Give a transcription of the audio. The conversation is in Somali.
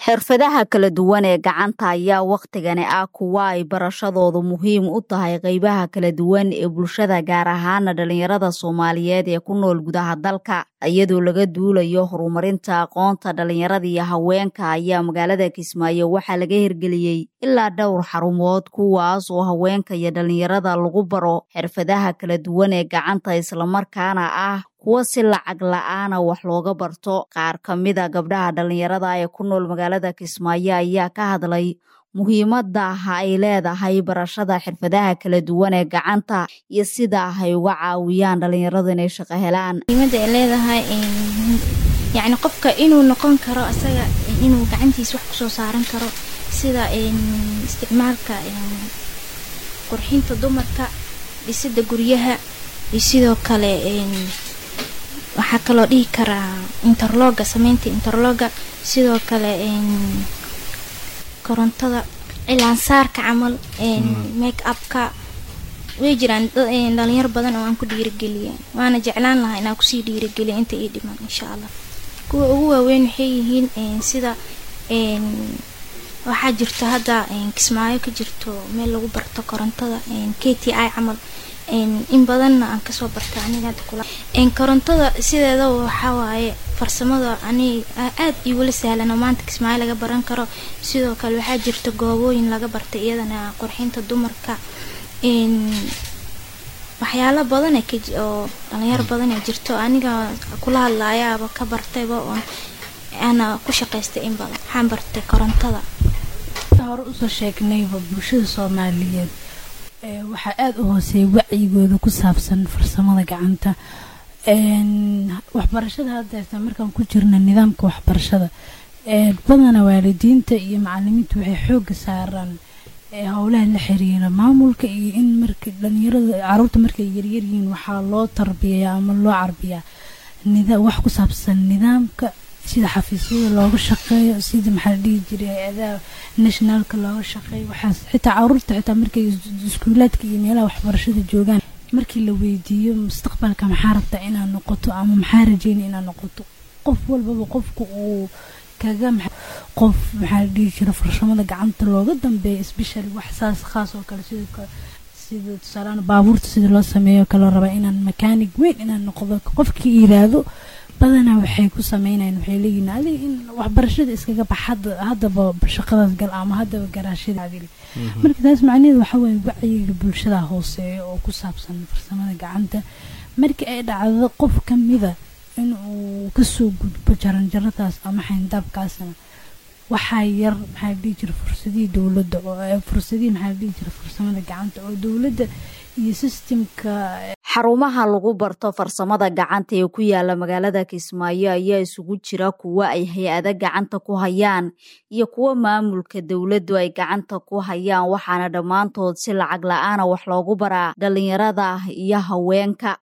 xirfadaha kala duwan ee gacanta ayaa wakhtigani ah kuwa ay barashadoodu muhiim u tahay qeybaha kala duwan ee bulshada gaar ahaana dhalinyarada soomaaliyeed ee ku nool gudaha dalka iyadoo laga duulayo horumarinta aqoonta dhalinyarada iyo haweenka ayaa magaalada kismaayo waxaa laga hirgeliyey ilaa dhowr xarumood kuwaas oo haweenka iyo dhalinyarada lagu baro xirfadaha kala duwan ee gacanta islamarkaana ah kuwa si lacag la-aana wax looga barto qaar ka mida gabdhaha dhalinyarada ee ku nool magaalada kismaayo ayaa ka hadlay muhiimada ay leedahay barashada xirfadaha kala duwan ee gacanta iyo sida ay uga caawiyaan dhalinyaradu inay shaqo helaan muhiimada ay leedahay yacni qofka inuu noqon karo asaga inuu gacantiisa wax kusoo saaran karo sida isticmaalka qurxinta dumarka dhisida guryaha iyo sidoo kale waxaa kaloo dhihi karaa interloga sameynta interloga sidoo kale korontada cilaansaarka camal make upka way jiraan dhalinyaro badan oo aan ku dhiirigeliya waana jeclaan lahaa inaan kusii dhiirigeliya inta ii dhiman insha allah kuwa ugu waaweyn waxay yihiin sida waxaa jirto hadda kismaayo ka jirto meel lagu barto korontada k t i camal in badanna aan kasoo bartay aniga korontada sideeda waxaa waaye farsamada ani aad iigula sahlano maanta kismaayo laga baran karo sidoo kale waxaa jirta goobooyin laga bartay iyadana qurxinta dumarka waxyaalo badan oo dhalinyaro badan ee jirto aniga kula hadlaayaaba ka bartayba oon ana ku shaqaystay in badan waxaan bartay korontada hore usoo sheegnayba bulshada soomaaliyeed waxaa aada u hooseeya wacyigooda ku saabsan farsamada gacanta waxbarashada haddeerta markaan ku jirna nidaamka waxbarashada badana waalidiinta iyo macalimiinta waxay xooga saaraan howlaha la xiriira maamulka iyo in marka dhalinyarada caruurta markay yaryaryihiin waxaa loo tarbiyayaa ama loo carbiyaa wax ku saabsan nidaamka sida xafiisyada looga shaqeeyo sida maxaa la dhihi jiray hay-adaha nationaalka looga shaqeeyo waxaas xitaa caruurta xitaa markay iskuulaadka iyo meelaha waxbarashada joogaan markii la weydiiyo mustaqbalka maxaa rabtaa inaad noqoto ama maxaa rajeyna inaad noqoto qof walbaba qofka uu kaga qof maxaa la dhihi jira farsamada gacanta looga dambeeya especially wax saas khaas oo kale sidoo kale sida tusaalaan baabuurta sida loo sameeyo kaloo rabaa inaan makaanig weyn inaan noqdo qofkii yiraahdo badanaa waxay ku sameynayaan waxay leeyihin adiga in waxbarashada iskaga bax haddaba shaqadaas gal ama haddaba garaashada adili marka taas macnaheedu waxaa waaye wacyiga bulshada hooseeya oo ku saabsan farsamada gacanta markii ay dhacdo qof kamida in uu kasoo gudbo jaranjaradaas ama xayndaabkaasna waxaa yar maxaa la dhihi jira fursadihii dowladda oo fursadihii maxaa la dhihi jira farsamada gacanta oo dowladda iyo sistemka xarumaha lagu barto farsamada gacanta ee ku yaala magaalada kismaayo ayaa isugu jira kuwo ay hay-ada gacanta ku hayaan iyo kuwo maamulka dowladdu ay gacanta ku hayaan waxaana dhammaantood si lacag la-aana wax loogu baraa dhalinyarada iyo haweenka